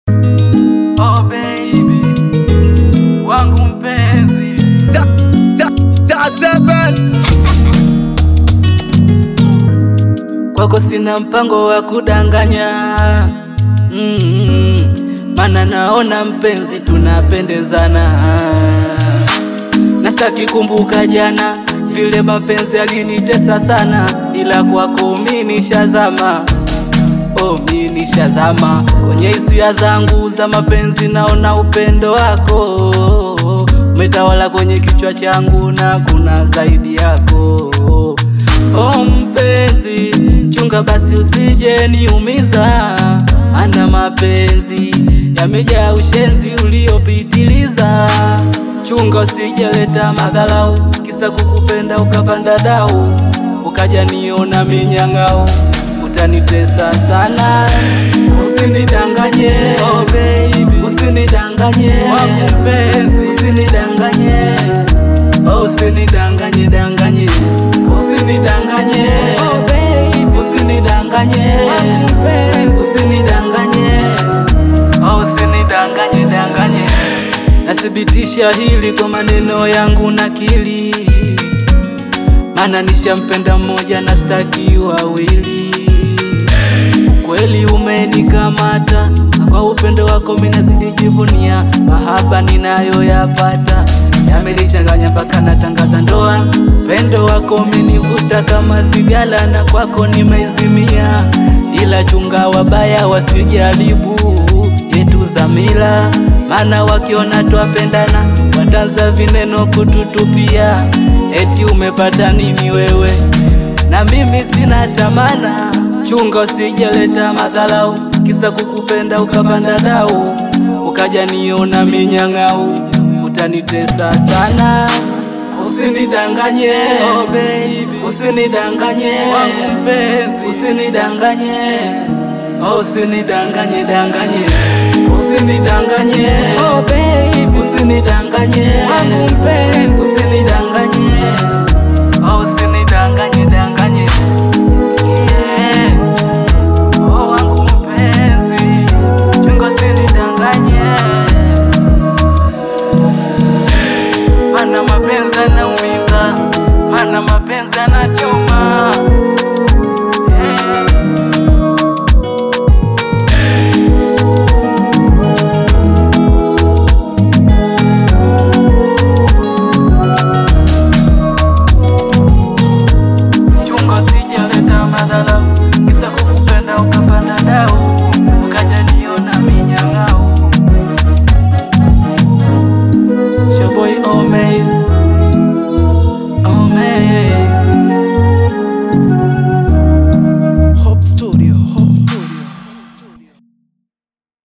Oh baby wangu mpenzi Star, star, star seven. kwako sina mpango wa kudanganya mm, mana naona mpenzi tunapendezana nastaki kumbuka jana vile mapenzi alinitesa sana ila kwako mi nishazama oh, mi nishazama kwenye hisia zangu za mapenzi naona upendo wako umetawala kwenye kichwa changu na kuna zaidi yako oh, mpenzi chunga basi usije niumiza ana mapenzi yamejaa ushenzi uliopitiliza chunga usijeleta madharau kisa kukupenda ukapanda dau ukaja niona minyang'au utanitesa sana usinidanganye oh baby usinidanganye wangu mpenzi usinidanganye oh usinidanganye danganye usinidanganye oh baby usinidanganye wangu mpenzi usinidanganye oh usinidanganye danganye nathibitisha hili kwa maneno yangu nakili mana nishampenda mmoja na staki wawili kweli umenikamata kwa upendo wako minazidi jivunia mahaba ninayoyapata yamenichanganya mpaka natangaza ndoa pendo wako umenivuta kama sigala na kwako nimeizimia ila chunga wabaya wasijaribu yetu za mila maana wakiona twapendana watanza vineno kututupia eti umepata nini wewe na mimi sina tamana chunga usijeleta madhalau kisa kukupenda ukapanda dau ukaja niona minyang'au utanitesa sana usinidanganye oh baby usinidanganye wangu mpenzi usinidanganye oh usinidanganye danganye usinidanganye oh baby usinidanganye wangu mpenzi usinidanganye